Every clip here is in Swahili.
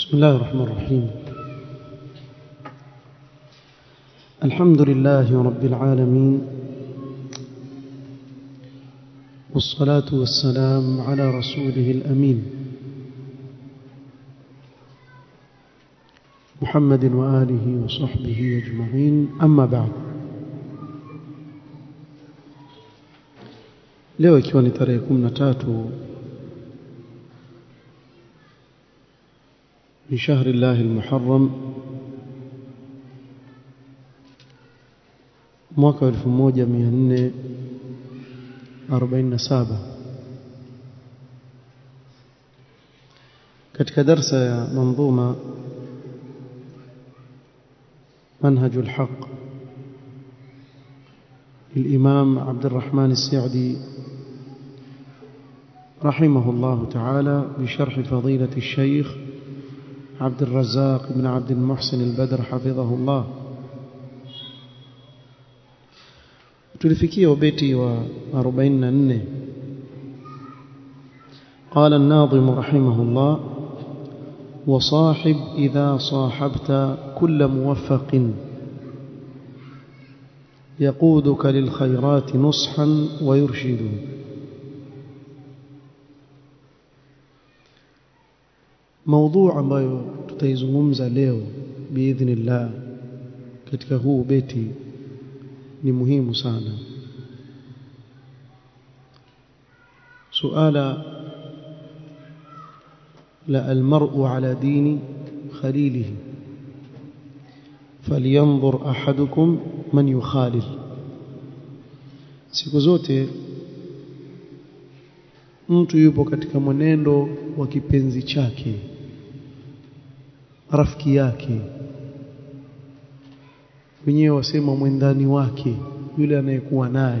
بسم الله الرحمن الرحيم الحمد لله رب العالمين والصلاة والسلام على رسوله الأمين محمد وآله وصحبه أجمعين أما بعد leo ikiwa ni tarehe 13 من شهر الله المحرم mwaka 1447 katika darsa ya manzuma منهج الحق للإمام عبد الرحمن السعدي رحمه الله تعالى بشرح فضيلة الشيخ عبد الرزاق بن عبد المحسن البدر حفظه الله tulifikia ubeti wa 44 قال الناظم رحمه الله وصاحب إذا صاحبت كل موفق يقودك للخيرات نصحا ويرشد موضوع ambayo tutaizungumza leo biidhnillah katika huu beti ni muhimu sana suala la almar'u ala dini khalilihi falyanzur ahadukum man yukhalil siku zote mtu yupo katika mwenendo wa kipenzi chake rafiki yake wenyewe wasema mwendani wake yule anayekuwa naye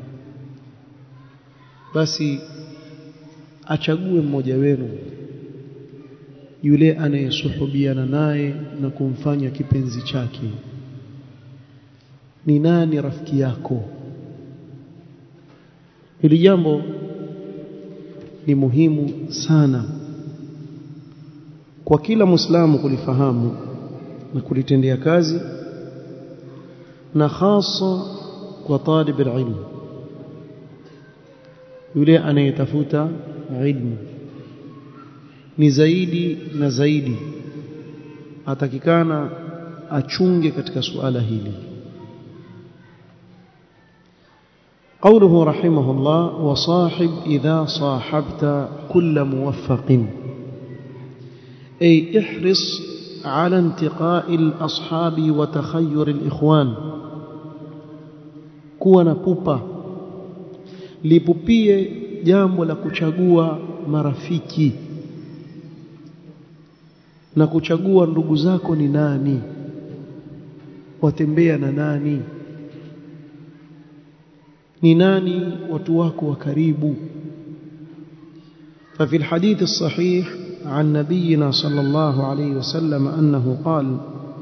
basi achague mmoja wenu yule anayesuhubiana naye na kumfanya kipenzi chake ni nani rafiki yako hili jambo ni muhimu sana kwa kila muislamu kulifahamu na kulitendea kazi na hasa kwa talib ilmu yule anayetafuta ilmu ni zaidi na zaidi atakikana achunge katika suala hili قوله رحمه الله وصاحب إذا صاحبت كل موفق أي احرص على انتقاء الأصحاب وتخير الإخوان kuwa na pupa lipupie jambo la kuchagua marafiki na kuchagua ndugu zako ni nani watembea na nani ni nani watu wako wa karibu ففي الحديث الصحيح عن نبينا صلى الله عليه وسلم أنه قال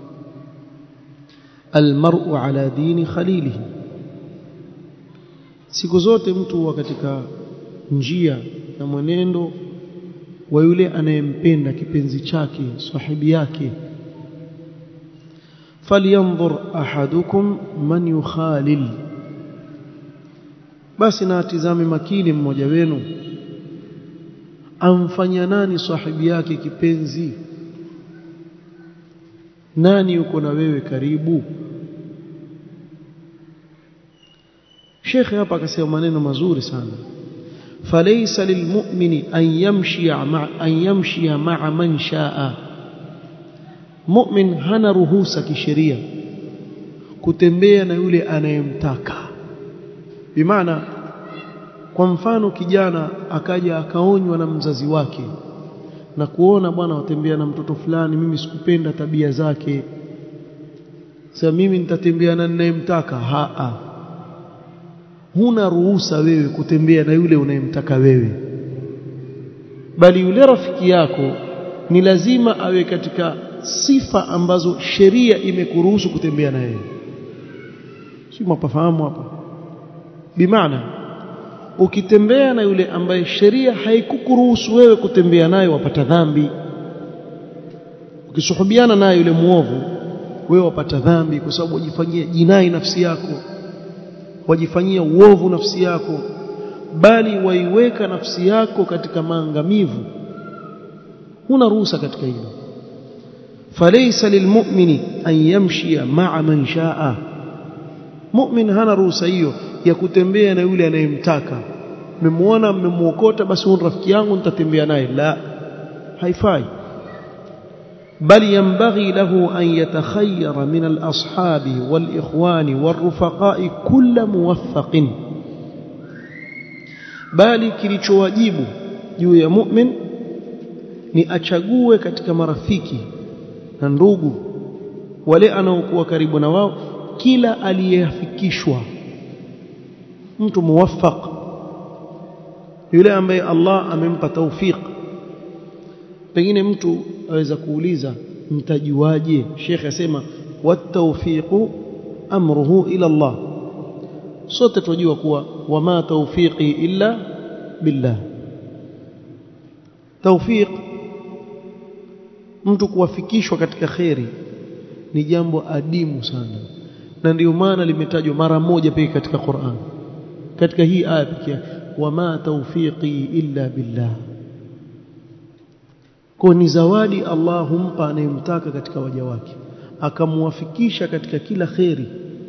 المرء على دين خليله siku zote mtu huwa katika njia na mwenendo wa yule anayempenda kipenzi chake sahibi yake falyanzur ahadukum man yukhalil basi na atizame makini mmoja wenu amfanya nani sahibi yake kipenzi nani yuko na wewe karibu Sheikh hapa akasema maneno mazuri sana falaysa lilmu'mini an yamshi ma'a an yamshi ma'a man sha'a mu'min hana ruhusa kisheria kutembea na yule anayemtaka bimaana kwa mfano kijana akaja akaonywa na mzazi wake na kuona bwana watembea na mtoto fulani mimi sikupenda tabia zake sasa mimi nitatembea na ninayemtaka haa huna ruhusa wewe kutembea na yule unayemtaka wewe bali yule rafiki yako ni lazima awe katika sifa ambazo sheria imekuruhusu kutembea na yeye si mapafahamu hapa bimaana ukitembea na yule ambaye sheria haikukuruhusu wewe kutembea naye wapata dhambi ukisuhubiana naye yule muovu wewe wapata dhambi kwa sababu wajifanyia jinai nafsi yako wajifanyia uovu nafsi yako bali waiweka nafsi yako katika maangamivu huna ruhusa katika hilo falaysa lilmu'mini an yamshia ma'a man shaa mu'min hana ruhusa hiyo ya kutembea na yule anayemtaka mmemwona mmemuokota basi huyu rafiki yangu nitatembea naye la haifai بل ينبغي له أن يتخير من الأصحاب والإخوان والرفقاء كل موفق bali kilichowajibu juu ya mu'min ni achague katika marafiki na ndugu wale anaokuwa karibu na wao kila aliyeafikishwa mtu muwaffaq yule ambaye Allah amempa tawfik pengine mtu aweza kuuliza mtajuaje Sheikh asema watawfiqu amruhu ila Allah sote tunajua kuwa wama tawfiqi illa billah tawfiq mtu kuwafikishwa katika kheri ni jambo adimu sana na ndio maana limetajwa mara moja pekee katika Qur'an katika hii aya pekee wama tawfiqi illa billah kwa ni zawadi Allah humpa anayemtaka katika waja wake akamwafikisha katika kila kheri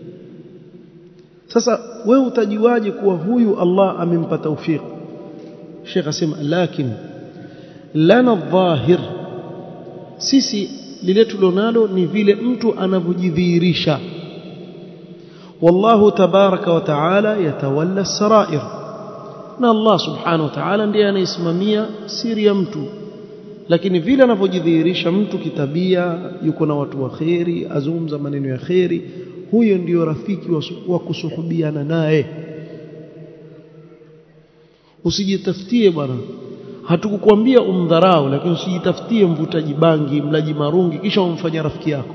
sasa wewe utajuaje kuwa huyu Allah amempa tawfik Sheikh asema lakini lana dhahir sisi lile tulonalo ni vile mtu anavyojidhihirisha wallahu tabaraka wa taala yatawalla sarair na Allah subhanahu wa ta'ala ndiye anayesimamia siri ya mtu lakini vile anavyojidhihirisha mtu kitabia yuko na watu wa kheri azungumza maneno ya kheri huyo ndiyo rafiki wa, wa kusuhubiana naye usijitafutie bwana hatukukwambia umdharau lakini usijitafutie mvutaji bangi mlaji marungi kisha umfanya rafiki yako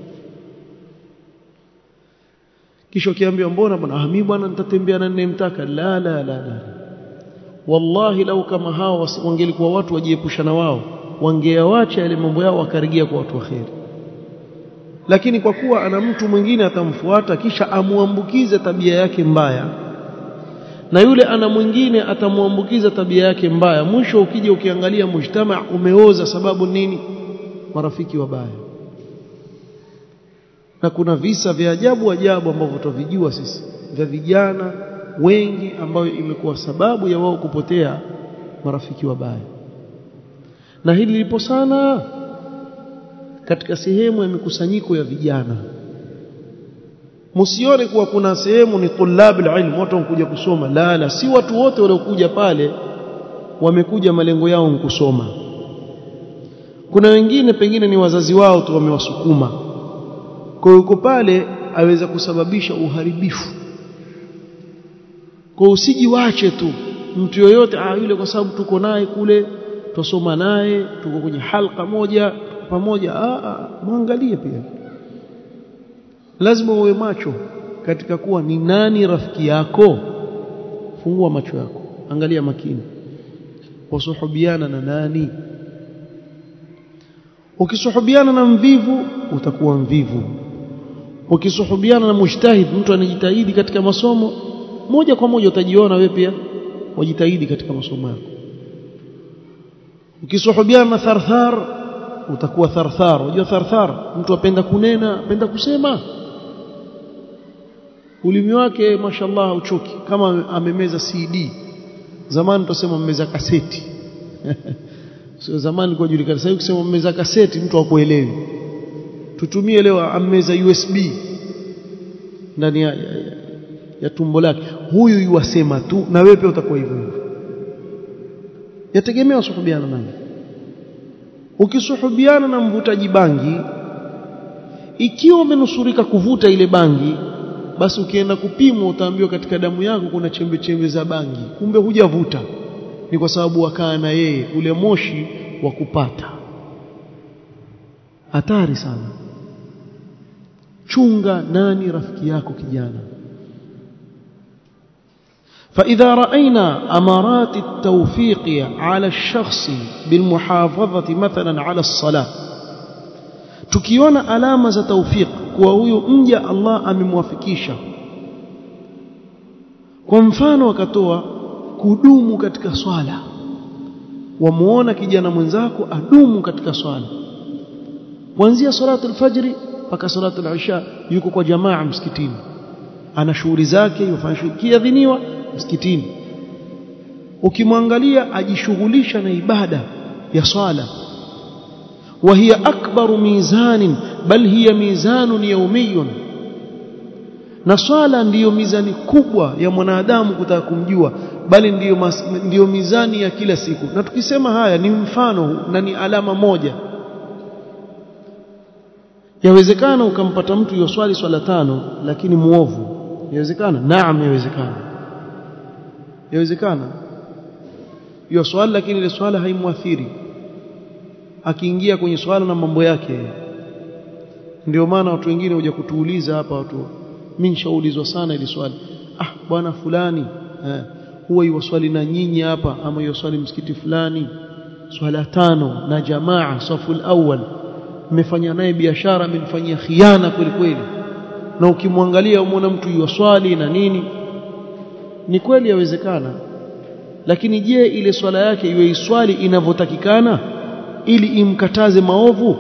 kisha ukiambiwa mbona bwana ah mimi bwana nitatembea na ninayemtaka la la la la wallahi lau kama hao wangelikuwa watu wajiepusha na wao wangeawacha yale mambo yao wakarejea kwa watu waheri lakini kwa kuwa ana mtu mwingine atamfuata kisha amuambukize tabia yake mbaya na yule ana mwingine atamwambukiza tabia yake mbaya mwisho ukija ukiangalia mujtama umeoza sababu nini marafiki wabaya na kuna visa vya ajabu ajabu ambavyo tutavijua sisi vya vijana wengi ambayo imekuwa sababu ya wao kupotea marafiki wabaya na hili lipo sana katika sehemu ya mikusanyiko ya vijana msione kuwa kuna sehemu ni tulab ilm watu wanakuja kusoma la la si watu wote waliokuja pale wamekuja malengo yao kusoma kuna wengine pengine ni wazazi wao tu wamewasukuma kwa hiyo pale aweza kusababisha uharibifu kwa usijiwache tu mtu yoyote ah yule kwa sababu tuko naye kule tusoma naye tuko kwenye halka moja pamoja ah muangalie pia lazima uwe macho katika kuwa ni nani rafiki yako fungua macho yako angalia makini wasuhubiana na nani ukisuhubiana na mvivu utakuwa mvivu ukisuhubiana na mujtahid mtu anajitahidi katika masomo moja kwa moja utajiona wewe pia wajitahidi katika masomo yako ukisuhubiana na tharthar utakuwa tharthar unajua tharthar mtu apenda kunena apenda kusema ulimi wake mashallah uchoki kama amemeza CD zamani tutasema mmeza kaseti sio zamani kwa julikana sasa ukisema mmeza kaseti mtu hakuelewi tutumie leo ammeza USB ndani ya, ya, ya, ya tumbo lake huyu yuwasema tu na wewe pia utakuwa hivyo hivyo yategemea usuhubiana nani ukisuhubiana na mvutaji bangi ikiwa umenusurika kuvuta ile bangi basi ukienda kupimwa utaambiwa katika damu yako kuna chembe chembe za bangi kumbe hujavuta ni kwa sababu wakaa na yeye ule moshi wa kupata hatari sana chunga nani rafiki yako kijana فإذا رأينا أمارات التوفيق على الشخص بالمحافظة مثلا على الصلاة tukiona alama za taufiq kuwa huyu mja Allah amemwafikisha kwa mfano akatoa kudumu katika swala wamuona kijana mwenzako adumu katika swala kuanzia salatu alfajri mpaka salatu alisha yuko kwa jamaa msikitini ana shughuli zake yufanya shughuli kiadhiniwa msikitini ukimwangalia ajishughulisha na ibada ya swala وهي أكبر ميزان بل هي ميزان يومي na swala ndiyo mizani kubwa ya mwanadamu kutaka kumjua bali ndiyo, mas, ndiyo mizani ya kila siku na tukisema haya ni mfano na ni alama moja yawezekana ukampata mtu yoswali swala tano lakini muovu yawezekana naam yawezekana yawezekana yoswali lakini ile swala haimwathiri akiingia kwenye swala na mambo yake ndio maana watu wengine huja kutuuliza hapa watu mimi nishaulizwa sana ili swali ah bwana fulani eh, huwa yuwaswali na nyinyi hapa ama yuwaswali msikiti fulani swala tano na jamaa safu awwal mmefanya naye biashara amenifanyia khiana kweli kweli na ukimwangalia umwona mtu yuwaswali na nini ni kweli yawezekana lakini je ile swala yake iwe iswali inavyotakikana ili imkataze maovu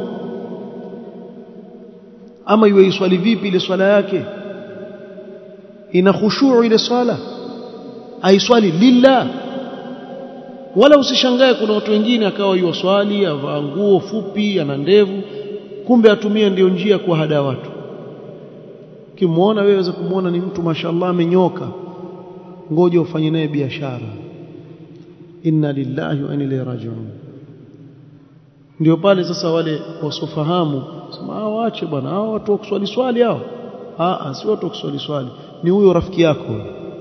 ama iwe iswali vipi ile swala yake ina khushuu ile swala aiswali lillah wala usishangae kuna watu wengine akawa yuwaswali avaa nguo fupi ana ndevu kumbe atumie ndio njia kwa hada watu ukimwona wewe waweza kumwona ni mtu mashallah amenyoka ngoja ufanye naye biashara inna lillahi wa inna ilaihi raji'un ndio pale sasa wale wasofahamu sema hao waache bwana hao watu wa kuswali swali hao ah si watu wa kuswali swali ni huyo rafiki yako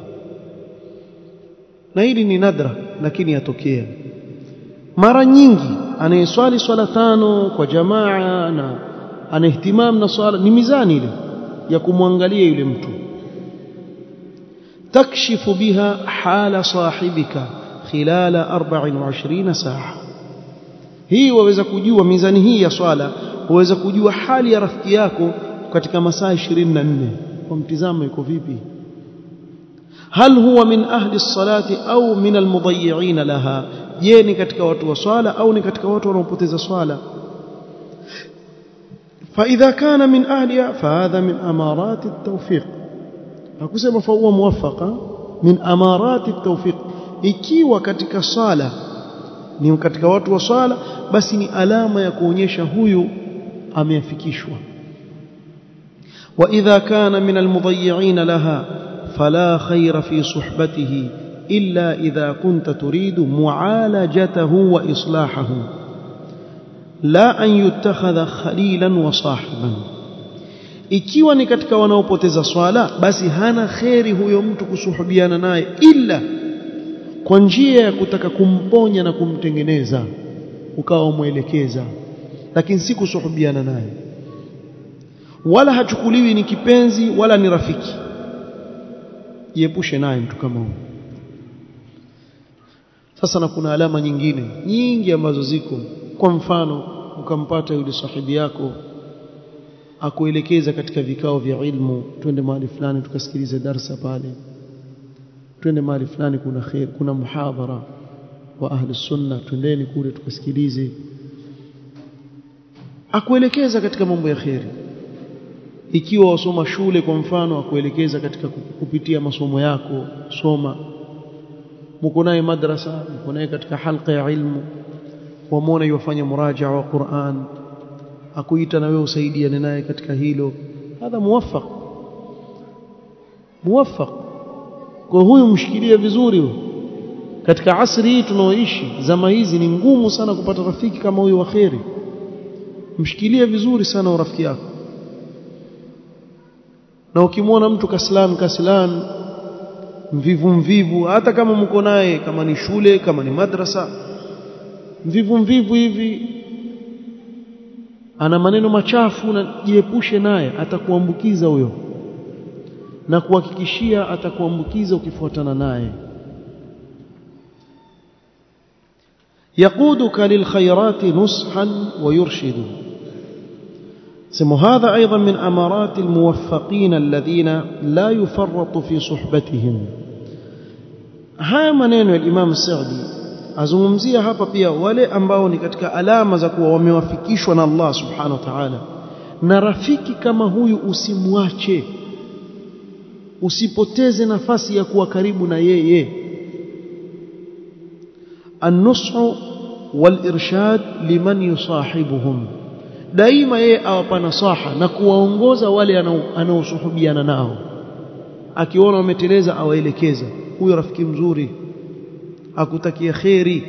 na hili ni nadra lakini yatokea mara nyingi anayeswali swala tano kwa jamaa na anahtimam na swala ni mizani ile ya kumwangalia yule mtu takshifu biha hala sahibika khilala 24 saa hii waweza kujua mizani hii ya swala waweza kujua hali ya rafiki yako katika masaa 24 kwa mtizamo iko vipi hal huwa min ahli salati au min almudayyi'in laha je ni katika watu wa swala au ni katika watu wanaopoteza swala فإذا كان من أهلها فهذا من أمارات التوفيق akusema فهو موفق من أمارات التوفيق ikiwa katika swala ni katika watu wa swala basi ni alama ya kuonyesha huyu ameafikishwa واذا كان من المضيعين لها فلا خير في صحبته الا اذا كنت تريد معالجته واصلاحه لا ان يتخذ خليلا وصاحبا ikiwa ni katika wanaopoteza swala basi hana kheri huyo mtu kusuhubiana naye ila kwa njia ya kutaka kumponya na kumtengeneza ukawa umwelekeza lakini si kusuhubiana naye wala hachukuliwi ni kipenzi wala ni rafiki jiepushe naye mtu kama huyo sasa na kuna alama nyingine nyingi ambazo ziko kwa mfano ukampata yule sahibi yako akuelekeza katika vikao vya ilmu twende mahali fulani tukasikilize darsa pale twende mahali fulani kuna khair kuna muhadhara wa ahli sunna twendeni kule tukasikilize akuelekeza katika mambo ya khairi ikiwa wasoma shule kwa mfano akuelekeza katika kupitia masomo yako soma mko naye madrasa mko naye katika halqa ya ilmu wamwona yofanya murajaa wa Qur'an akuita na wewe usaidiane naye katika hilo hadha muwaffaq muwaffaq kwa huyu mshikilie vizuri huyo katika asri hii tunaoishi zama hizi ni ngumu sana kupata rafiki kama huyu wa kheri mshikilie vizuri sana urafiki yako na ukimwona mtu kaslan kaslan mvivu mvivu hata kama mko naye kama ni shule kama ni madrasa mvivu mvivu hivi ana maneno machafu na jiepushe naye atakuambukiza huyo na kuhakikishia atakuambukiza ukifuatana naye يقودك للخيرات نصحا ويرشد سمو هذا أيضا من أمارات الموفقين الذين لا يفرط في صحبتهم haya maneno ya Imam Saudi azungumzia hapa pia wale ambao ni katika alama za kuwa wamewafikishwa na Allah subhanahu wa ta'ala na rafiki kama huyu usimwache usipoteze nafasi ya kuwa karibu na yeye an-nushu wal-irshad liman yusahibuhum daima yeye awapa nasaha na kuwaongoza wale anaosuhubiana nao akiona wameteleza awaelekeza huyo rafiki mzuri akutakia kheri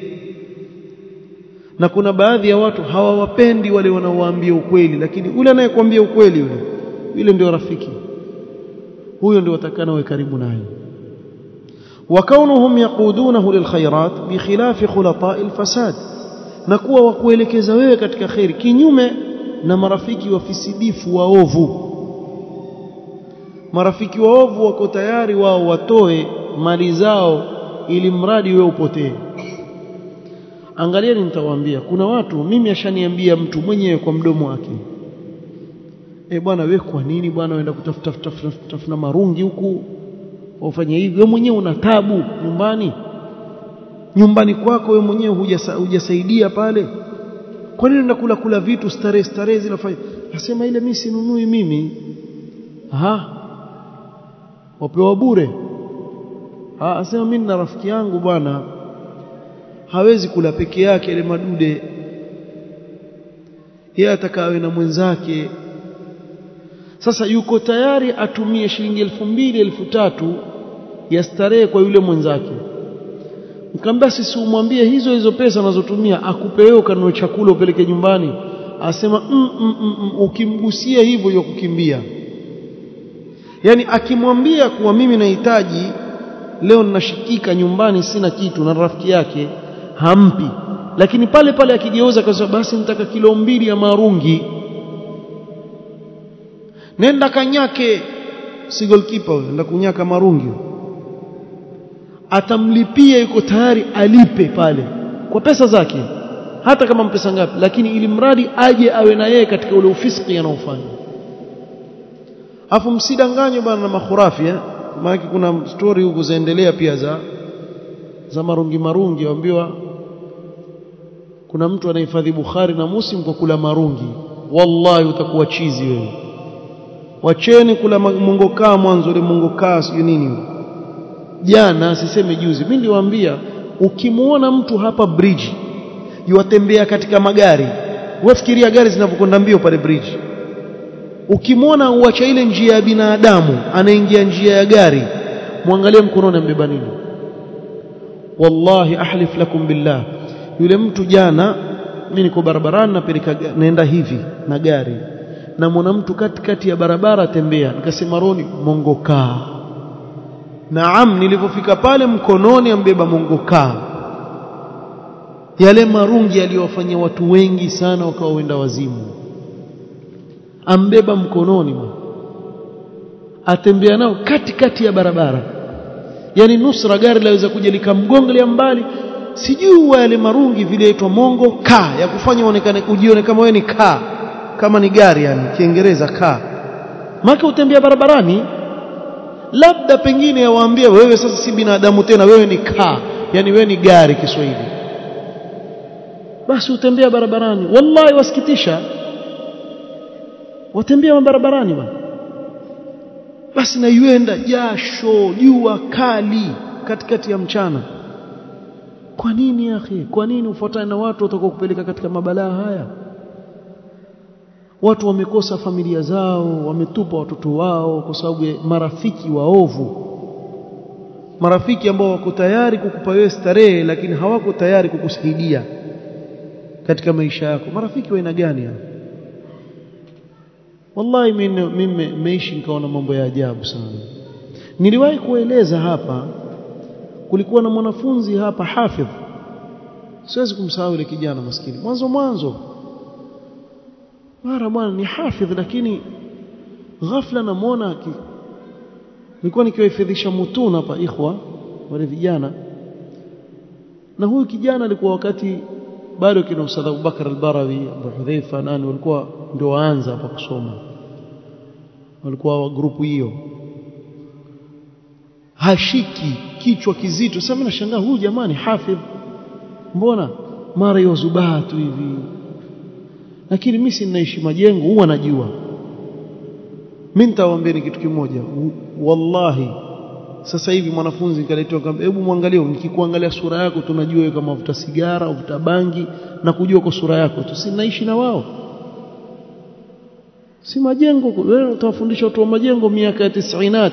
na kuna baadhi ya watu hawawapendi wale wanaowaambia ukweli lakini yule anayekwambia ukweli yule yule ndio rafiki huyo ndio watakana we karibu naye وكونهم يقودونه للخيرات بخلاف خلطاء الفساد na kuwa wakuelekeza wewe katika khairi kinyume na marafiki wafisidifu waovu marafiki waovu wako tayari wao watoe mali zao ili mradi wewe upotee angalieni nitawaambia kuna watu mimi ashaniambia mtu mwenyewe kwa mdomo wake eh bwana wewe kwa nini bwana unaenda kutafuta tafuta marungi huku ufanye hivi wewe mwenyewe una tabu nyumbani nyumbani kwako wewe mwenyewe hujasaidia pale kwa nini unakula kula vitu starehe starehe zinafanya nasema ile mimi sinunui mimi aha wapewa bure ah asema mimi na rafiki yangu bwana hawezi kula peke yake ile madude yeye atakawe na mwenzake sasa yuko tayari atumie shilingi elfu mbili elfu tatu ya starehe kwa yule mwenzake nikamwambia sisi umwambie hizo hizo pesa unazotumia akupe wewe ukanunue chakula upeleke nyumbani asema mm, mm, mm, mm, ukimgusia hivyo ya kukimbia yani akimwambia kuwa mimi nahitaji leo ninashikika nyumbani sina kitu na rafiki yake hampi lakini pale pale akigeuza kwa basi nitaka kilo mbili ya marungi nenda kanyake si goalkeeper huyo nenda kunyaka marungi atamlipia yuko tayari alipe pale kwa pesa zake hata kama mpesa ngapi lakini ili mradi aje awe na yeye katika ule ufisiki anaofanya afu msidanganywe bana na makhurafi eh maana kuna story huko zaendelea pia za za marungi marungi waambiwa kuna mtu anahifadhi Bukhari na Muslim kwa kula marungi wallahi utakuwa chizi wewe wacheni kula mongokaa mwanzo ile mongokaa sio nini jana siseme juzi mimi niliwaambia ukimuona mtu hapa bridge yuatembea katika magari wafikiria gari zinavyokwenda mbio pale bridge ukimwona uacha ile njia ya binadamu anaingia njia ya gari muangalie mkononi ambeba nini wallahi ahlif lakum billah yule mtu jana mimi niko barabarani napeleka naenda hivi na gari na mwana mtu katikati ya barabara tembea nikasema roni mongokaa naam nilipofika pale mkononi ambeba mongokaa yale marungi aliyowafanyia watu wengi sana wakawa wenda wazimu ambeba mkononi mwa atembea nao katikati ya barabara yani nusra gari laweza kuja likamgongelea mbali sijui yale marungi vile yaitwa mongo ka ya kufanya uonekane ujione kama wewe ni ka kama ni gari yani kiingereza ka maka utembea barabarani labda pengine yawaambie wewe sasa si binadamu tena wewe ni ka yani wewe ni gari Kiswahili basi utembea barabarani wallahi wasikitisha watembea barabarani bwana basi na yuenda jasho jua kali katikati ya mchana kwa nini akhi kwa nini ufuatane na watu watakao kupeleka katika mabalaa haya watu wamekosa familia zao wametupa watoto wao kwa sababu ya marafiki waovu marafiki ambao wako tayari kukupa wewe starehe lakini hawako tayari kukusaidia katika maisha yako marafiki wa aina gani hao wallahi mimi nimeishi nikaona mambo ya ajabu sana niliwahi kueleza hapa kulikuwa na mwanafunzi hapa hafidh siwezi kumsahau ile kijana maskini mwanzo mwanzo mara bwana ni hafidh lakini ghafla namuona nilikuwa nikiwahifadhisha mutun hapa ikhwa wale vijana na huyu kijana alikuwa wakati bado kina Ustadh Abubakar al-Barawi Abu Hudhaifa nani walikuwa ndio waanza hapa kusoma walikuwa wa grupu hiyo hashiki kichwa kizito sasa mimi nashangaa huyu jamani hafidh mbona mara yozubaa tu hivi lakini mimi sinaishi majengo huwa najua mimi nitawaambieni kitu kimoja wallahi sasa hivi mwanafunzi nikaletewa kamba hebu muangalie nikikuangalia sura yako tunajua wewe kama uvuta sigara uvuta bangi na kujua kwa sura yako tu sinaishi na wao si majengo wewe utawafundisha watu wa majengo miaka ya 90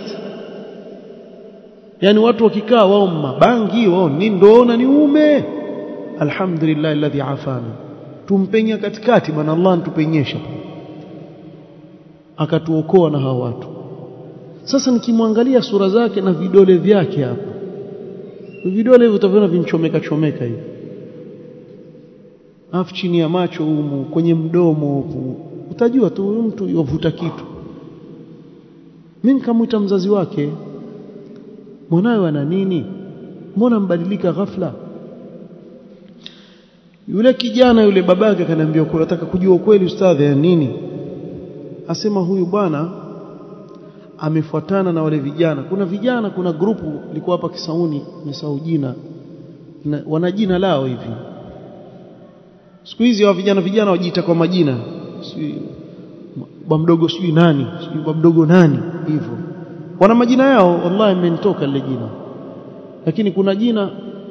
yani watu wakikaa wao mabangi wao ni ndoona ni ume alhamdulillah alladhi afana tumpenya katikati bwana Allah antupenyesha akatuokoa na hawa watu sasa nikimwangalia sura zake na vidole vyake hapa vidole hivi utaviona vinchomeka chomeka hivi afu chini ya macho humu kwenye mdomo huku utajua tu huyu mtu yovuta kitu mimi nikamwita mzazi wake mwanawe ana nini mbona mbadilika ghafla yule kijana yule babake akaniambia kwa nataka kujua ukweli ustadhi ya nini asema huyu bwana amefuatana na wale vijana kuna vijana kuna grupu liko hapa Kisauni nimesahau jina wana jina lao hivi siku hizi hao vijana vijana wajiita kwa majina si bwa mdogo sijui nani sijui bwa mdogo nani hivyo wana majina yao wallahi imenitoka lile jina lakini kuna jina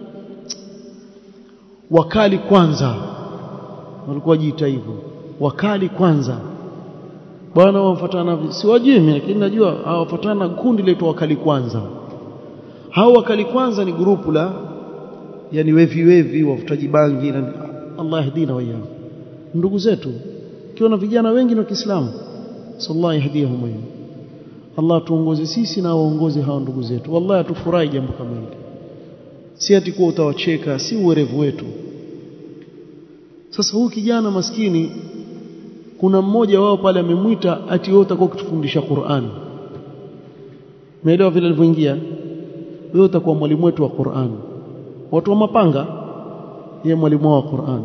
wakali kwanza walikuwa wajiita hivyo wakali kwanza bwana wafuatana siwajui mimi lakini najua hawafuatana kundi letu wakali kwanza hao wakali kwanza ni grupu la yani wevi wevi wavutaji bangi na Allah yahdina waya ndugu zetu kiona vijana wengi wa Kiislamu sallallahu yahdihum waya Allah tuongoze sisi na waongoze hao ndugu zetu wallahi atufurahi jambo kama hili si ati kuwa utawacheka si uwerevu wetu sasa huyu kijana maskini kuna mmoja wao pale amemwita ati wewe utakuwa kutufundisha Qur'an umeelewa vile alivyoingia wewe utakuwa mwalimu wetu wa Qur'an watu wa mapanga yeye mwalimu wa Qur'an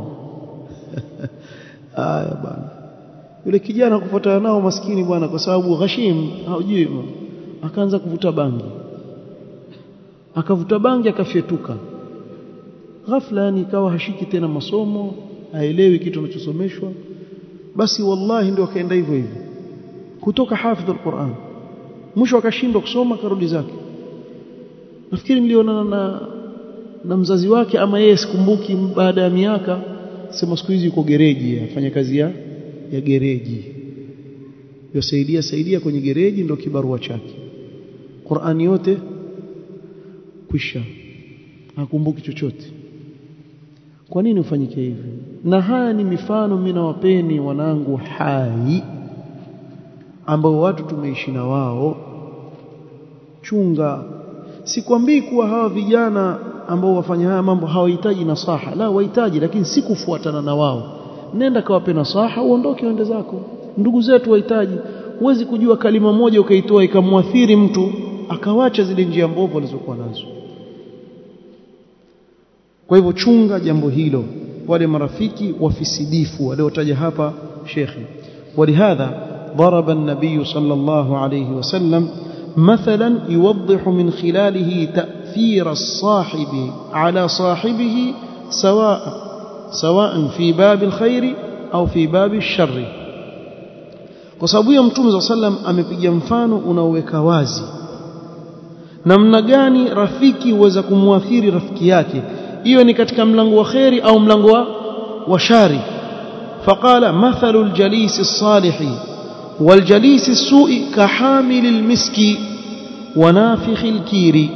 aya bwana yule kijana kufuatana nao maskini bwana kwa sababu ghashim haujui akaanza kuvuta bangi akavuta bangi akafyetuka ghafla yani ikawa hashiki tena masomo haelewi kitu anachosomeshwa basi wallahi ndio akaenda hivyo hivyo kutoka hafidh alquran mwisho akashindwa kusoma karudi zake nafikiri nilionana na na mzazi wake ama yeye sikumbuki baada ya miaka sema siku hizi yuko gereji afanya kazi ya ya gereji yosaidia saidia kwenye gereji ndio kibarua chake Qur'ani yote kwisha hakumbuki chochote kwa nini ufanyike hivi na haya ni mifano mimi nawapeni wanangu hai ambao watu tumeishi na wao chunga sikwambii kuwa hawa vijana ambao wafanya haya mambo hawahitaji nasaha la wahitaji lakini si kufuatana na wao nenda kawape nasaha uondoke uende zako ndugu zetu wahitaji huwezi kujua kalima moja ukaitoa ikamwathiri mtu akawacha zile njia mbovu alizokuwa nazo kwa hivyo chunga jambo hilo wale marafiki wafisidifu waliotaja hapa shekhi ولهذا ضرب النبي صلى الله عليه وسلم مثلا يوضح من خلاله تأثير الصاحب على صاحبه سواء سواء في باب الخير أو في باب الشر kwa sababu ya mtume za sallam amepiga mfano unaoweka wazi namna gani rafiki huweza kumwathiri rafiki yake hiyo ni katika mlango wa kheri au mlango wa, wa shari faqala mathalu aljalisi الصالح والجليس السوء كحامل المسك ونافخ الكير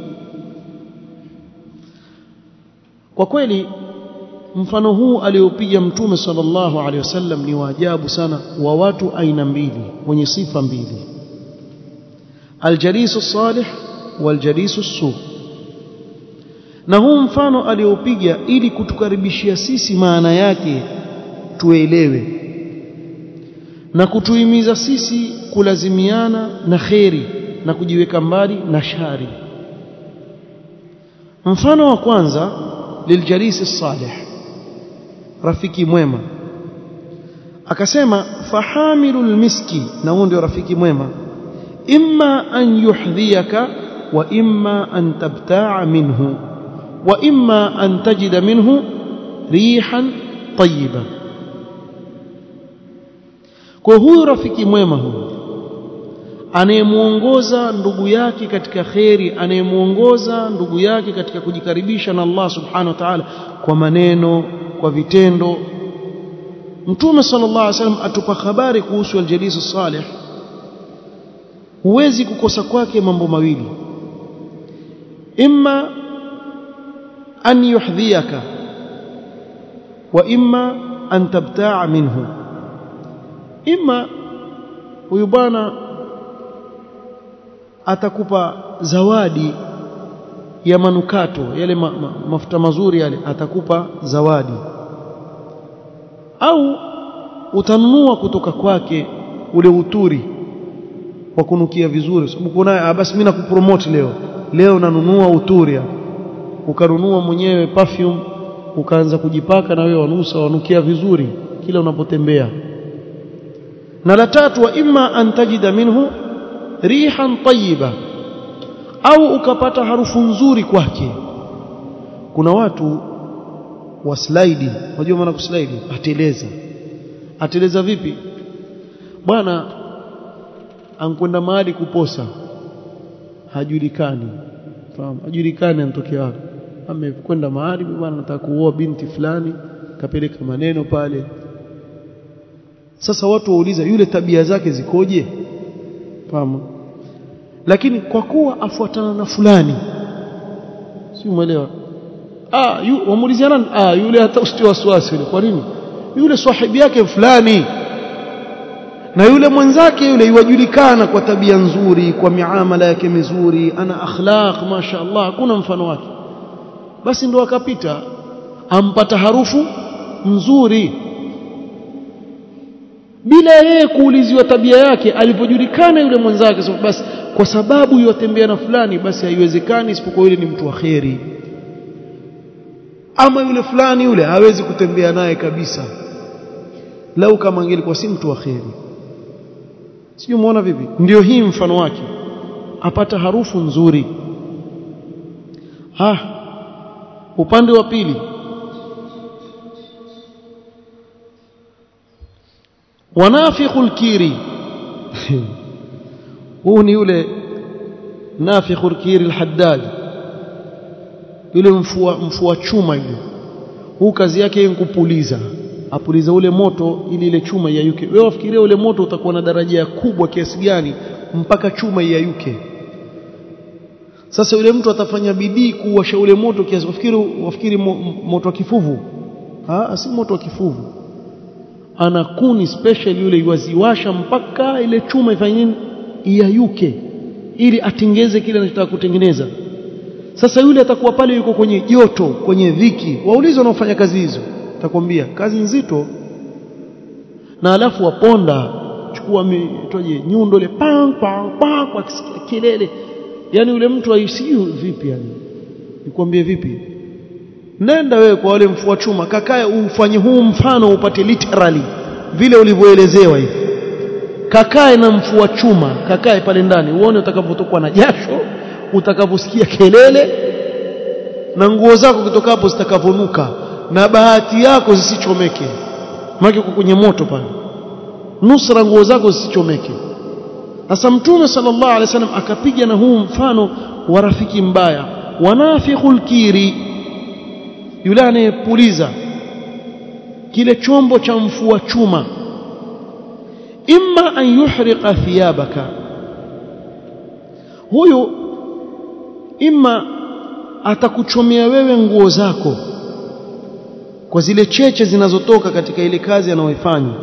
kwa kweli mfano huu aliopiga mtume sallallahu alaihi wasallam ni waajabu sana wa watu aina mbili wenye sifa mbili aljalisu salih waljalisu su na huu mfano aliopiga ili kutukaribishia sisi maana yake tuelewe na kutuhimiza sisi kulazimiana na kheri na kujiweka mbali na shari mfano wa kwanza liljalisi salih rafiki mwema akasema fahamilul miski na huo ndio rafiki mwema imma an yuhdhiyaka wa imma an tabta'a minhu wa imma an tajida minhu rihan tayyiba kwa huyu rafiki mwema huyu anayemuongoza ndugu yake katika kheri anayemuongoza ndugu yake katika kujikaribisha na Allah subhanahu wa ta'ala kwa maneno kwa vitendo Mtume sallallahu alaihi wasallam atupa habari kuhusu al-jalis salih huwezi kukosa kwake mambo mawili imma an yuhdhiyaka wa imma an tabta'a minhu imma huyu bwana atakupa zawadi ya manukato yale ma, ma, mafuta mazuri yale atakupa zawadi au utanunua kutoka kwake ule uturi wa kunukia vizuri sababu kuna basi mimi nakupromote leo leo nanunua uturi ukanunua mwenyewe perfume ukaanza kujipaka na wewe wanusa wanukia vizuri kila unapotembea na la tatu wa imma an tajida minhu rihan tayyiba au ukapata harufu nzuri kwake kuna watu wa slide unajua maana kuslide ateleza ateleza vipi bwana ankwenda mahali kuposa hajulikani fahamu hajulikani anatokea wapi amekwenda mahali bwana anataka kuoa binti fulani kapeleka maneno pale sasa watu wauliza yule tabia zake zikoje fahamu lakini kwa kuwa afuatana na fulani si umeelewa ah yu, wamuuliziana ah yule hata usitie wasiwasi yule kwa nini yule sahibi yake fulani na yule mwenzake yule iwajulikana kwa tabia nzuri kwa miamala yake mizuri ana akhlaq masha Allah hakuna mfano wake basi ndo akapita ampata harufu nzuri bila yeye kuuliziwa tabia yake alipojulikana yule mwenzake so, basi kwa sababu yotembea na fulani basi haiwezekani isipokuwa yule ni mtu wa kheri ama yule fulani yule hawezi kutembea naye kabisa lau kama angelikuwa si mtu wa kheri sijui muona vipi ndio hii mfano wake apata harufu nzuri ha upande wa pili wanafikhul kiri huu ni yule nafikhul kiri al-haddad yule mfua mfua chuma yule huu kazi yake ni kupuliza apuliza ule moto ili ile chuma iyayuke wewe wafikiria ule moto utakuwa na daraja kubwa kiasi gani mpaka chuma iyayuke sasa yule mtu atafanya bidii kuwasha ule moto kiasi wafikiri wafikiri mo, moto wa kifuvu ah si moto wa kifuvu ana kuni special yule iwaziwasha mpaka ile chuma ifanye nini iyayuke ili atengeze kile anachotaka kutengeneza sasa yule atakuwa pale yuko kwenye joto kwenye dhiki waulize wanaofanya kazi hizo atakwambia kazi nzito na alafu waponda chukua mitoje nyundo ile pang pang pang kwa kelele yani yule mtu aisiyo vipi yani nikwambie vipi nenda wewe kwa wale mfua chuma kakae ufanye huu mfano upate literally vile ulivyoelezewa hivi kakae na mfua chuma kakae pale ndani uone utakavyotokwa na jasho utakavyosikia kelele na nguo zako kutoka hapo zitakavonuka na bahati yako zisichomeke maana uko kwenye moto pale nusra nguo zako zisichomeke sasa mtume sallallahu alaihi wasallam akapiga na huu mfano wa rafiki mbaya wanafikhul kiri yule anayepuliza kile chombo cha mfua chuma imma an yuhriqa thiyabaka huyu imma atakuchomea wewe nguo zako kwa zile cheche zinazotoka katika ile kazi anayoifanya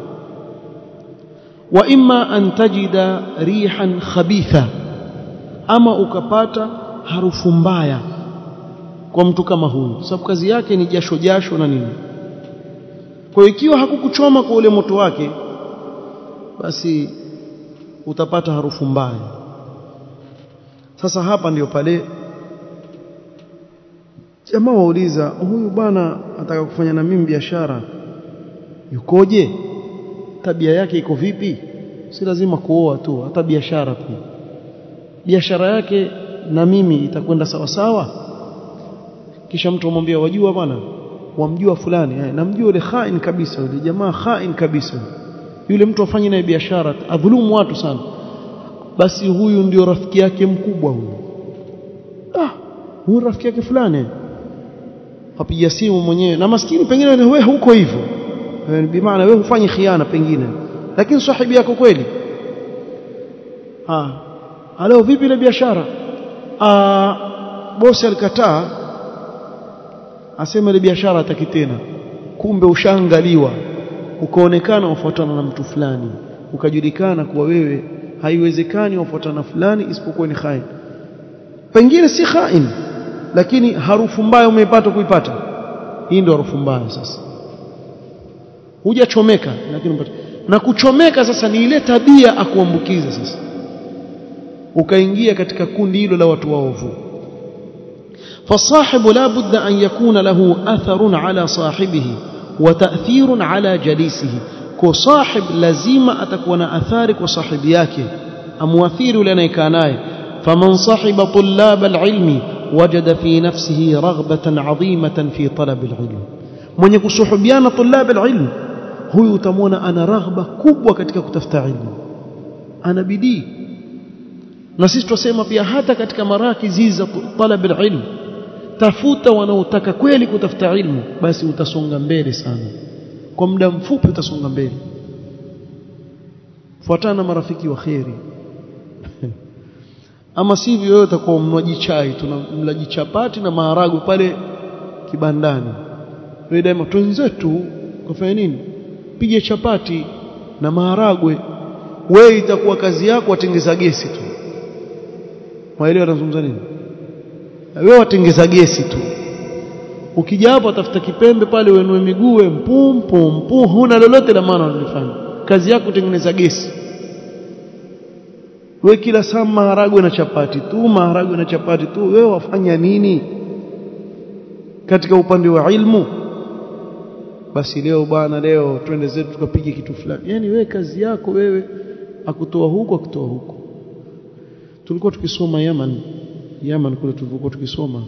wa imma an tajida rihan khabitha ama ukapata harufu mbaya kwa mtu kama huyu sababu kazi yake ni jasho jasho na nini kwa ikiwa hakukuchoma kwa ule moto wake basi utapata harufu mbaya sasa hapa ndiyo pale jamaa wauliza huyu bwana ataka kufanya na mimi biashara yukoje tabia yake iko vipi si lazima kuoa tu hata biashara pia biashara yake na mimi itakwenda sawa sawa kisha mtu amwambia wajua bwana wamjua fulani eh, namjua yule khain kabisa yule jamaa khain kabisa yule mtu afanye naye biashara adhulumu watu sana basi huyu ndio rafiki yake mkubwa huyu ah huyu rafiki yake fulani apiga simu mwenyewe na maskini pengine wewe huko hivyo bi maana wewe hufanyi khiana pengine lakini sahibi yako kweli ah aleo vipi ile biashara ah bosi alikataa asema ile biashara hataki tena kumbe ushaangaliwa ukaonekana ufuatana na mtu fulani ukajulikana kuwa wewe haiwezekani ufuatana fulani isipokuwa ni khain pengine si khain lakini harufu mbaya umeipata kuipata hii ndio harufu mbaya sasa hujachomeka lakini mpata na kuchomeka sasa ni ile tabia akuambukiza sasa ukaingia katika kundi hilo la watu waovu فالصاحب لا بد أن يكون له أثر على صاحبه وتأثير على جليسه كصاحب لازم أتكون أثارك وصاحب yake أمواثير لنا كاناي فمن صاحب طلاب العلم وجد في نفسه رغبة عظيمة في طلب العلم من يكسحبيان طلاب العلم huyu utamwona ana raghba kubwa katika kutafuta ilmu ana bidii na sisi tusema pia hata katika marakizi za talab alilm tafuta wanaotaka kweli kutafuta ilmu basi utasonga mbele sana kwa muda mfupi utasonga mbele fuatana na marafiki wa kheri ama sivyo wewe utakuwa mnywaji chai tuna mlaji chapati na maharagwe pale kibandani wewe daima twenzetu kufanya nini pige chapati na maharagwe wewe itakuwa kazi yako watengeza gesi tu waelewa nazungumza nini wewe watengeza gesi tu ukija hapo tafuta kipembe pale uenue miguu mpum pum pum huna lolote la maana unalofanya kazi yako kutengeneza gesi wewe kila saa maharagwe na chapati tu maharagwe na chapati tu wewe wafanya nini katika upande wa ilmu basi leo bwana leo twende zetu tukapige kitu fulani yani wewe kazi yako wewe akutoa huko akutoa huko tulikuwa tukisoma Yaman Yaman kule tulikuwa tukisoma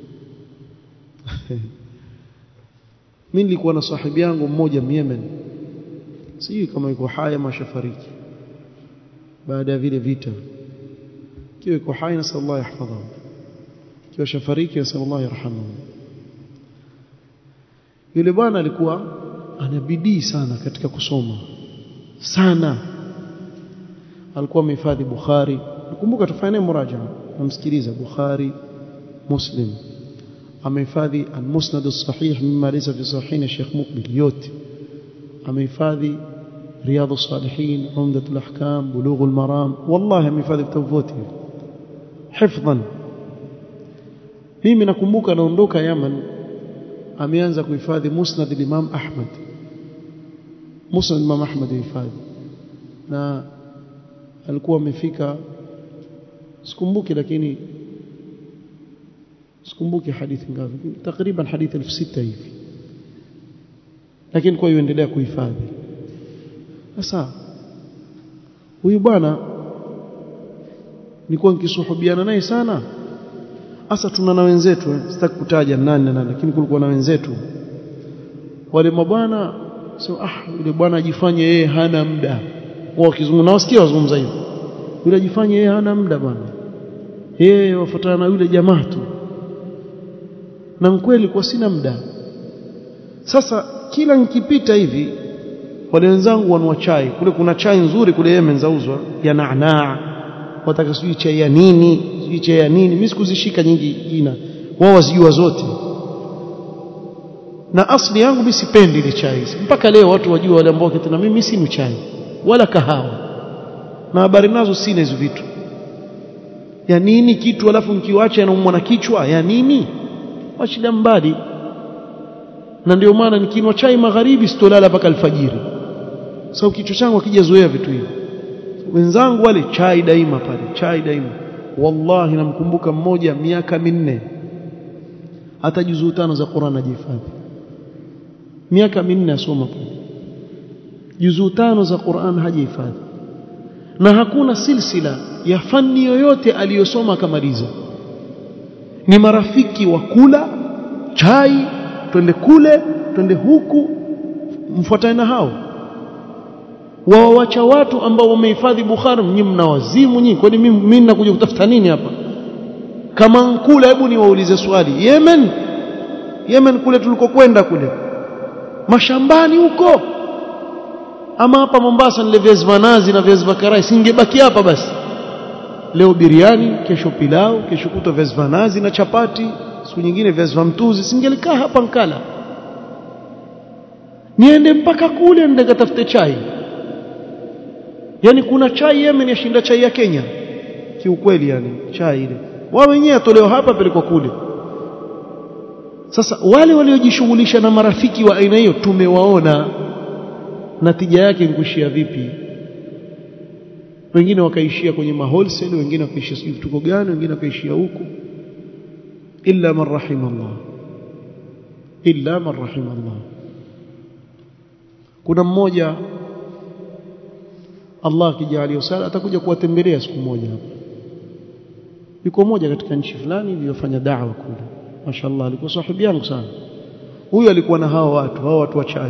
mimi nilikuwa na sahibi yangu mmoja Yemen sijui kama yuko hai ama shafariki baada ya vile vita kiwa yuko hai na sallallahu yahfadhahu kiwa shafariki na sallallahu yarhamuhu yule bwana alikuwa ana bidii sana katika kusoma sana alikuwa amehifadhi Bukhari nakumbuka tufanye naye murajaha namsikiliza Bukhari Muslim amehifadhi al-Musnad as-Sahih mimma laysa fi sahihin Sheikh Mukbil yote amehifadhi رياض الصالحين عمدة الأحكام بلوغ المرام والله amehifadhi vitabu vyote hifdhan mimi nakumbuka naondoka Yaman ameanza kuhifadhi Musnad al-Imam Ahmad Musnad Imam Ahmad hifadhi na alikuwa amefika sikumbuki lakini sikumbuki hadithi ngapi takriban hadithi 6000 hivi lakini kwa hiyo endelea kuhifadhi sasa huyu bwana nilikuwa nikisuhubiana naye sana hasa tuna na wenzetu eh, sitaki kutaja nani na nani lakini kulikuwa na wenzetu wale mabwana so ah yule bwana ajifanye yeye hana muda wao kizungumza nawasikia wazungumza hivyo yule ajifanye yeye hana muda bwana yeye wafuatana na yule jamaa tu na kweli kwa sina muda sasa kila nikipita hivi wale wenzangu wanua chai kule kuna chai nzuri kule Yemen zauzwa ya naanaa wataka sijui chai ya nini sijui chai ya nini mimi sikuzishika nyingi jina wao wazijua zote na asli yangu mimi sipendi ile chai mpaka leo watu wajua wale ambao kitina mimi si chai wala kahawa na habari nazo sina hizo vitu ya nini kitu alafu nikiwacha naumwa na kichwa ya nini washida mbali na ndio maana nikinwa chai magharibi sitolala mpaka alfajiri sababu kichwa changu hakijazoea vitu hivi wenzangu wale chai daima pale chai daima wallahi namkumbuka mmoja miaka minne hata juzuu tano za Qur'an hajihifadhi miaka minne asoma pale juzuu tano za Qur'an hajihifadhi na hakuna silsila ya fani yoyote aliyosoma akamaliza ni marafiki wa kula chai twende kule twende huku mfuatane na hao wawawacha watu ambao wamehifadhi Bukhari nyinyi mna wazimu nyinyi kwani mimi mimi nakuja kutafuta nini hapa kama nkula hebu niwaulize swali Yemen Yemen kule tulikokwenda kule mashambani huko ama hapa Mombasa nile viazi vanazi na viazi vakarai singebaki hapa basi leo biriani kesho pilau kesho kutwa viazi vanazi na chapati siku nyingine viazi vya mtuzi singelikaa hapa nkala niende mpaka kule nende katafute chai yani kuna chai Yemen yashinda chai ya Kenya kiukweli yani chai ile wao wenyewe atolewa hapa pelekwa kule sasa wale waliojishughulisha na marafiki wa aina hiyo tumewaona natija yake nkuishia vipi wengine wakaishia kwenye maholsel wengine wakaishia sijui vituko gani wengine wakaishia huku illa man rahimallah illa man rahimallah kuna mmoja Allah akijalia sala atakuja kuwatembelea siku moja hapa yuko mmoja katika nchi fulani iliyofanya da'wa kule mashallah alikuwa sahibi yangu sana huyu alikuwa na hao watu hao watu wa chai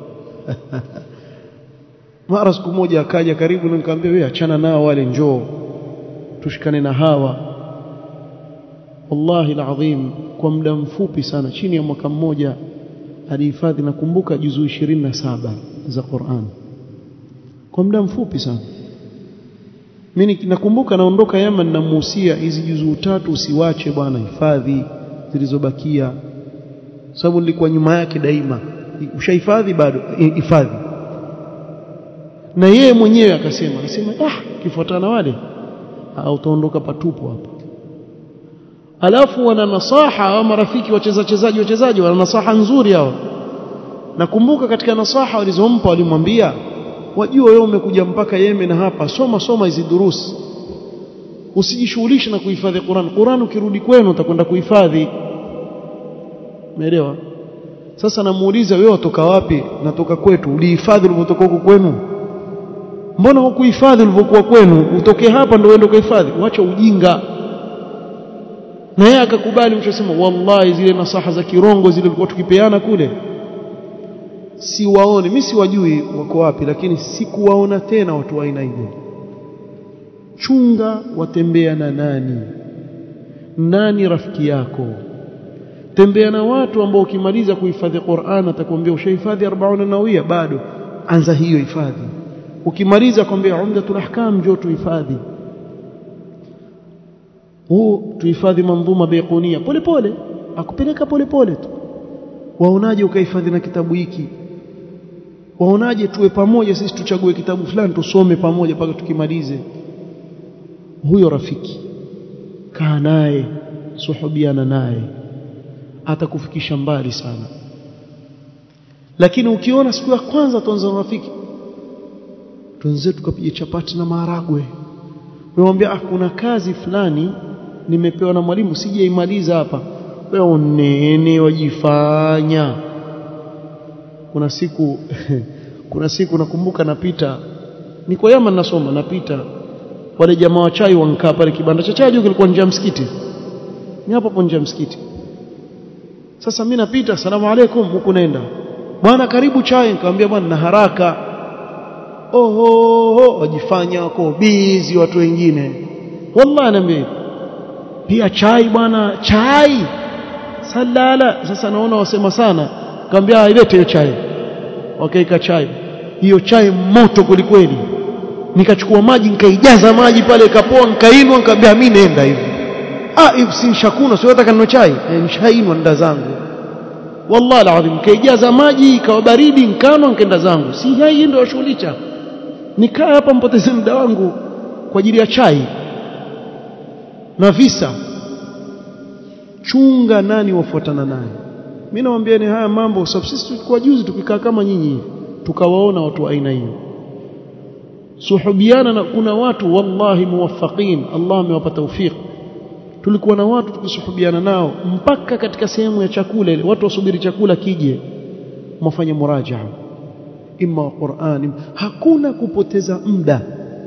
mara siku moja akaja karibu na nikamwambia wewe achana nao wale njoo tushikane na hawa wallahi alazim kwa muda mfupi sana chini ya mwaka mmoja alihifadhi nakumbuka juzuu 27 za Qur'an kwa muda mfupi sana mimi nakumbuka naondoka Yemen namuhusia hizi juzuu tatu usiwache bwana hifadhi zilizobakia sababu nilikuwa nyuma yake daima ushahifadhi bado hifadhi na yeye mwenyewe akasema akasema ah kifuatana wale au utaondoka patupu hapa alafu wana nasaha au marafiki wacheza chezaji wachezaji wana nasaha nzuri hao nakumbuka katika nasaha walizompa walimwambia wajua wewe umekuja mpaka Yemen hapa soma soma hizi durusi usijishughulishe na kuhifadhi Qur'an Qur'an ukirudi kwenu utakwenda kuhifadhi umeelewa sasa namuuliza wewe watoka wapi natoka kwetu ulihifadhi ulipotoka huko kwenu mbona hukuhifadhi ulivyokuwa kwenu utoke hapa ndio uende kuhifadhi wacha ujinga na yeye akakubali mchosema wallahi zile nasaha za kirongo zile tulikuwa tukipeana kule siwaoni mimi siwajui wako wapi lakini sikuwaona tena watu wa aina hiyo chunga watembea na nani nani rafiki yako tembea na watu ambao ukimaliza kuhifadhi Qur'an atakwambia ushahifadhi 40 nawia bado anza hiyo hifadhi ukimaliza kwambia umdatul ahkam njoo tuhifadhi huu tuhifadhi mandhuma baiqunia pole pole akupeleka pole pole tu waonaje ukahifadhi na kitabu hiki waonaje tuwe pamoja sisi tuchague kitabu fulani tusome pamoja mpaka tukimalize huyo rafiki kaa naye suhubiana naye atakufikisha mbali sana lakini ukiona siku ya kwanza tuanza na rafiki tuanze tukapiga chapati na maharagwe wewe ah kuna kazi fulani nimepewa na mwalimu sijaimaliza hapa wewe unene wajifanya kuna siku kuna siku nakumbuka napita niko yama nasoma napita wale jamaa wa chai wankaa pale kibanda cha chai kilikuwa nje ya msikiti ni hapo hapo nje ya msikiti sasa mimi napita asalamu alaykum huku nenda bwana karibu chai nikamwambia bwana na haraka oho wajifanya wako busy watu wengine wallahi naambia pia chai bwana chai salala sasa naona wasema sana nikamwambia ilete hiyo chai wakaika chai hiyo chai moto kulikweli nikachukua maji nikaijaza maji pale ikapoa nikainwa nikamwambia mimi nenda hivi ah hivi si nishakuna sio nataka ninywe chai e, nishainwa nda zangu wallahi alazim kaijaza maji ikawa baridi nkanwa nkaenda zangu si hai ndio washughulisha nikaa hapa mpoteze muda wangu kwa ajili ya chai na visa chunga nani wafuatana naye mimi nawaambia ni haya mambo sababu sisi tulikuwa juzi tukikaa kama nyinyi tukawaona watu wa aina hiyo suhubiana na kuna watu wallahi muwaffaqin Allah amewapa tawfik tulikuwa na watu tukisuhubiana nao mpaka katika sehemu ya chakula ile watu wasubiri chakula kije mwafanye murajaa imma wa Qur'an hakuna kupoteza muda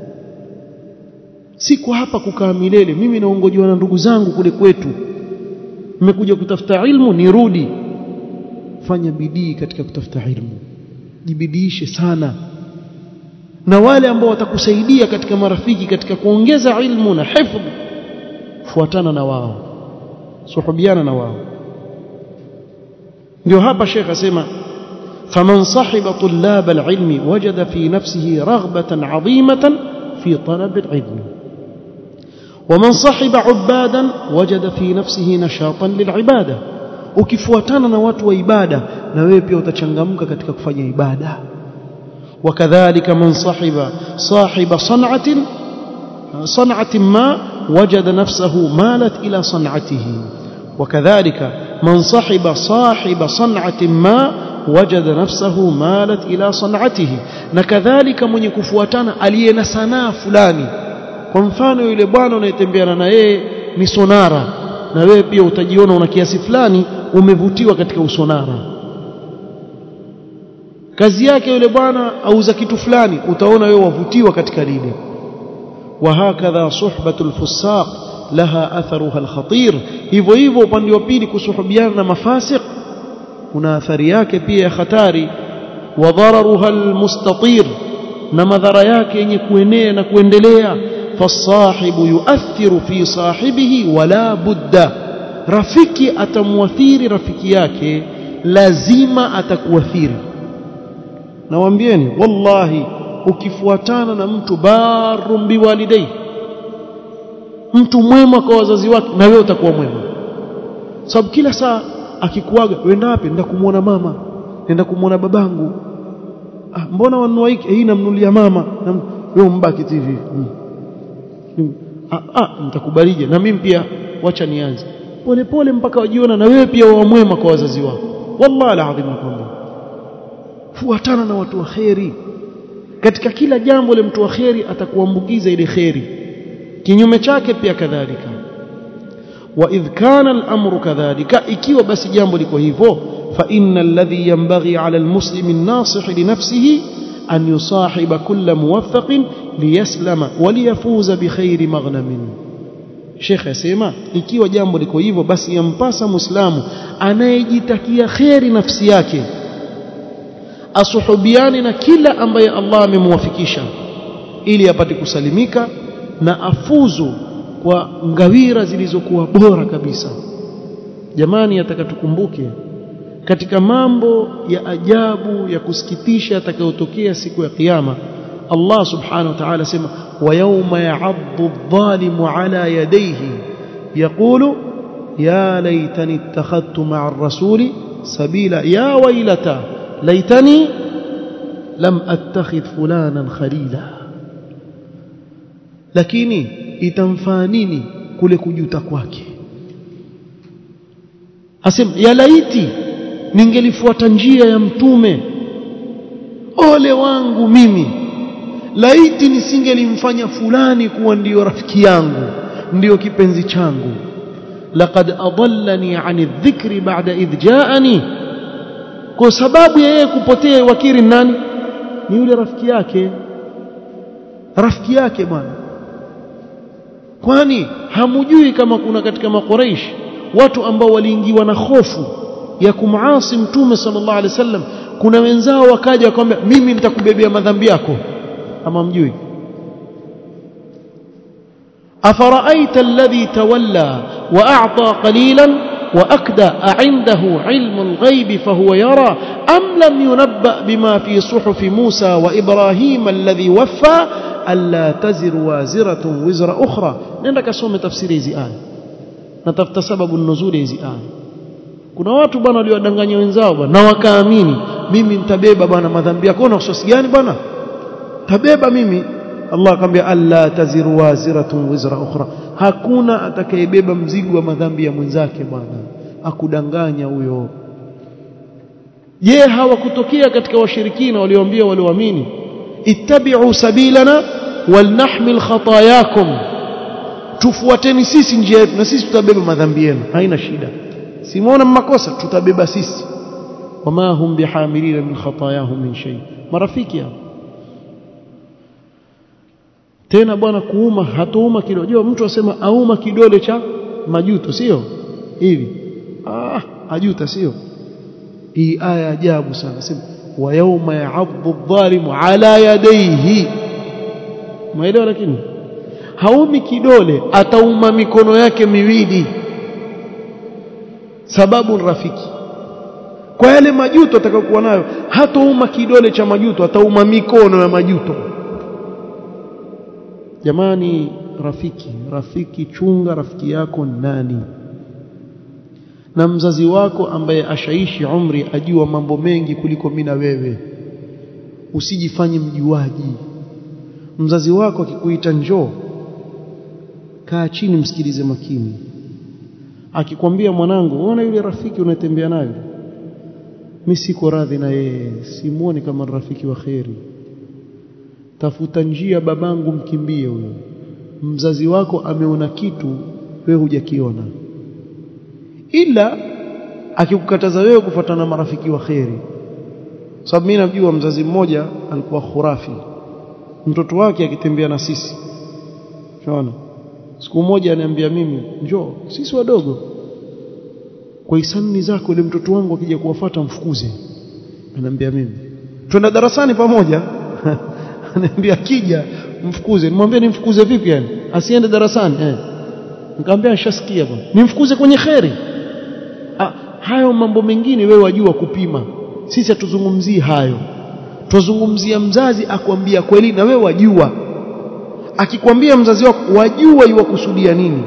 siko hapa kukaa milele mimi naongojewa na ndugu zangu kule kwetu nimekuja kutafuta ilmu nirudi fanya bidii katika kutafuta ilmu jibidiishe sana na wale ambao watakusaidia katika marafiki katika kuongeza ilmu na hifdh fuatana na wao suhubiana na wao ndio hapa Sheikh asema faman sahiba tullab alilmi wajada fi nafsihi raghbatan adhimatan fi talab alilm ومن صحب عبادا وجد في نفسه نشاطا للعباده ukifuatana na watu wa ibada na wewe pia utachangamka katika kufanya ibada وكذلك من صحب صاحب صنعه صنعه ما وجد نفسه مالت الى صنعته وكذلك من صحب صاحب صنعه ما وجد نفسه مالت الى صنعته نكذلك من يكفواتana aliye na sanaa fulani kwa mfano yule bwana unayetembeana na yeye ni sonara na wewe pia utajiona una kiasi fulani umevutiwa katika usonara kazi yake yule bwana auza kitu fulani utaona wewe wavutiwa katika lile وهكذا صحبة الفساق لها أثرها الخطير hivyo hivyo upande wa pili kusuhubiana na mafasiq kuna athari yake pia ya hatari wa dhararuha almustatir na madhara yake yenye kuenea na kuendelea fasahibu yuathiru fi sahibihi wala budda rafiki atamuathiri rafiki yake lazima atakuathiri nawaambieni wallahi ukifuatana na mtu barum biwalidai mtu mwema kwa wazazi wake na wewe utakuwa mwema sababu kila saa akikuaga wenda wapi nenda kumuona mama nenda kumuona babangu ah, mbona wanunua hiki hii namnulia mama wewe mbaki hivi hmm. ah, ah nitakubalije na mimi pia wacha nianze pole pole mpaka wajiona na wewe pia wa mwema kwa wazazi wako wallahi alazim nakwambia fuatana na watu wa kheri katika kila jambo ile mtu wa kheri atakuambukiza ile kheri kinyume chake pia kadhalika wa idh kana al-amru kadhalika ikiwa basi jambo liko hivyo fa inna alladhi yanbaghi ala al-muslimi an-nasih li nafsihi an yusahiba kulla muwaffaqin liyaslama wa liyafuza bi khairi maghnamin Sheikh asema ikiwa jambo liko hivyo basi yampasa muislamu anayejitakia kheri nafsi yake asuhubiane na kila ambaye Allah amemwafikisha ili apate kusalimika na afuzu kwa ngawira zilizokuwa bora kabisa jamani ataka tukumbuke katika mambo ya ajabu ya kusikitisha yatakayotokea siku ya kiyama Allah subhanahu wa ta'ala sema wa yawma ya'addu adh-dhalimu ala yadayhi yaqulu ya laitani ittakhadtu ma'a ar-rasuli sabila ya waylata laitani lam attakhidh fulanan khalila lakini itamfaa nini kule kujuta kwake asema ya laiti ningelifuata njia ya mtume ole wangu mimi laiti nisingelimfanya fulani kuwa ndiyo rafiki yangu ndiyo kipenzi changu laqad adallani ani dhikri ba'da idh ja'ani kwa sababu ya yeye kupotea wakiri nani ni yule rafiki yake rafiki yake bwana kwani hamujui kama kuna katika makoreish watu ambao waliingiwa na hofu ya kumaasi mtume sallallahu alaihi wasallam kuna wenzao wakaja wakamwambia mimi nitakubebea madhambi yako ama mjui afaraaita alladhi tawalla wa a'ta qalilan وأكدى أعنده علم الغيب فهو يرى أم لم ينبأ بما في صحف موسى وإبراهيم الذي وفى ألا تزر وازرة وزر أخرى نندك سوم تفسير hizi aya natafuta sababu nuzuli hizi aya kuna watu bwana waliwadanganya wenzao bwana na wakaamini mimi nitabeba bwana madhambi yako na usosi gani bwana tabeba mimi Allah akamwambia alla taziru waziratun wizra ukhra hakuna atakayebeba mzigo wa madhambi ya mwenzake bwana akudanganya huyo je hawakutokea katika washirikina walioambia walioamini ittabi'u sabilana walnahmil khatayakum tufuateni sisi njia yetu na sisi tutabeba madhambi yenu haina shida simuona makosa tutabeba sisi wama hum bihamilina min khatayahum min shay marafiki hao tena bwana kuuma hatouma kidole jua mtu asema auma kidole cha majuto sio hivi ah ajuta sio hii aya ajabu sana sema wa yawma ya'adhu adh-dhalimu ala yadayhi maelewa lakini haumi kidole atauma mikono yake miwili sababu rafiki kwa yale majuto atakayokuwa nayo hatauma kidole cha majuto atauma mikono ya majuto jamani rafiki rafiki chunga rafiki yako nani na mzazi wako ambaye ashaishi umri ajua mambo mengi kuliko mimi na wewe usijifanye mjuaji mzazi wako akikuita njoo kaa chini msikilize makini akikwambia mwanangu unaona yule rafiki unatembea nayo mimi siko radhi na yeye simuoni kama rafiki wa kheri tafuta njia babangu mkimbie huyo mzazi wako ameona kitu wewe hujakiona ila akikukataza wewe kufuatana na marafiki wa kheri sababu mimi najua mzazi mmoja alikuwa khurafi mtoto wake akitembea na sisi unaona siku moja ananiambia mimi njoo sisi wadogo kwa hisani zako ile mtoto wangu akija kuwafuata mfukuze ananiambia mimi twenda darasani pamoja ananiambia akija mfukuze nimwambia nimfukuze vipi yani asiende darasani eh nikamwambia nishasikia bwana nimfukuze kwenye kheri ah, hayo mambo mengine wewe wajua kupima sisi hatuzungumzii hayo tuzungumzia mzazi akwambia kweli na wewe wajua akikwambia mzazi wako wajua yuwakusudia nini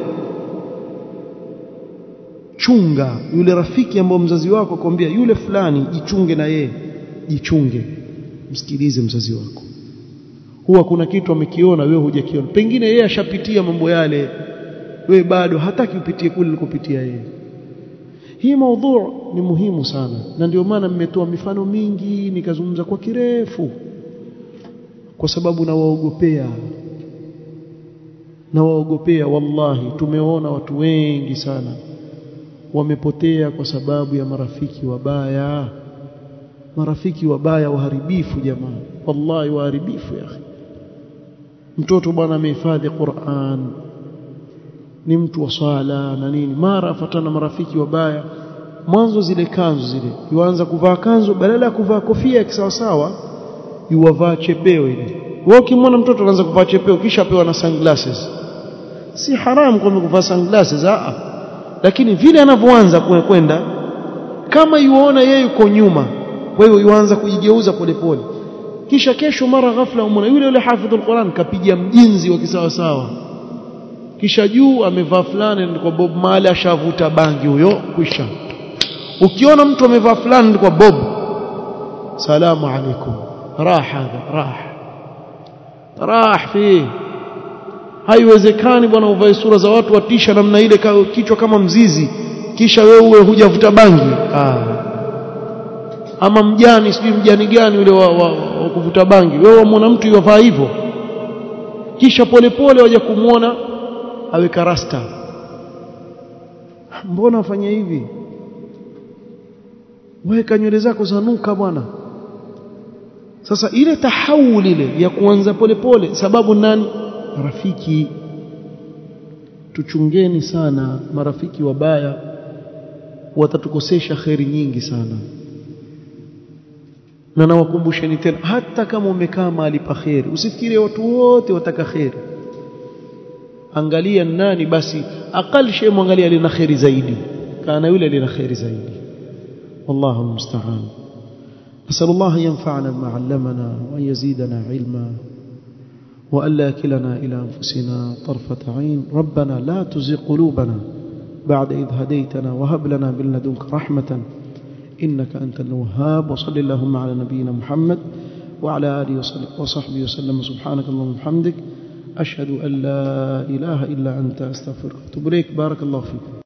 chunga yule rafiki ambao mzazi wako akwambia yule fulani jichunge na yeye jichunge msikilize mzazi wako huwa kuna kitu amekiona wewe hujakiona pengine yeye ashapitia mambo yale wewe bado hataki upitie kule ulikopitia yeye hii maudhu ni muhimu sana na ndio maana mmetoa mifano mingi nikazungumza kwa kirefu kwa sababu nawaogopea nawaogopea wallahi tumeona watu wengi sana wamepotea kwa sababu ya marafiki wabaya marafiki wabaya waharibifu jamaa wallahi waharibifu ya akhi mtoto bwana amehifadhi Qur'an ni mtu wa swala na nini mara afatana marafiki wabaya mwanzo zile kanzu zile yuanza kuvaa kanzu badala ya kuvaa kofia ya kisawasawa yuwavaa chepeo ile wewe ukimwona mtoto anaanza kuvaa chepeo kisha apewa na sunglasses si haramu kwa kuvaa sunglasses a lakini vile anavyoanza kwenda kama yuona yeye yuko nyuma kwa hiyo yuanza kujigeuza polepole kisha kesho mara ghafla umona yule yule hafidhul Qur'an kapiga mjinzi wa kisawasawa kisha juu amevaa fulani kwa Bob Marley ashavuta bangi huyo kwisha ukiona mtu amevaa fulani kwa Bob salamu alaikum raha raha raha fi haiwezekani bwana uvae sura za watu watisha namna ile kichwa kama mzizi kisha wewe uwe hujavuta bangi ah. ama mjani sijui mjani gani ule wa, wa, wa kuvuta bangi wewe wamwona mtu yovaa hivyo kisha polepole waja kumwona aweka rasta mbona wafanya hivi weka nywele zako zanuka bwana sasa ile tahawul ile ya kuanza polepole sababu nani rafiki tuchungeni sana marafiki wabaya watatukosesha kheri nyingi sana na nawakumbusheni tena hata kama umekaa mahali pa kheri usifikirie watu wote wataka kheri angalia nani basi aqal shay mwangalia alina kheri zaidi kana yule alina kheri zaidi wallahu almusta'an نسأل الله أن ينفعنا بما علمنا وأن يزيدنا علما وألا يكلنا إلى أنفسنا طرفة عين ربنا لا تزغ قلوبنا بعد إذ هديتنا وهب لنا من لدنك رحمة إنك أنت الوهاب وصل اللهم على نبينا محمد وعلى آله وصحبه وسلم سبحانك اللهم وبحمدك أشهد أن لا إله إلا أنت أستغفرك وأتوب إليك بارك الله فيكم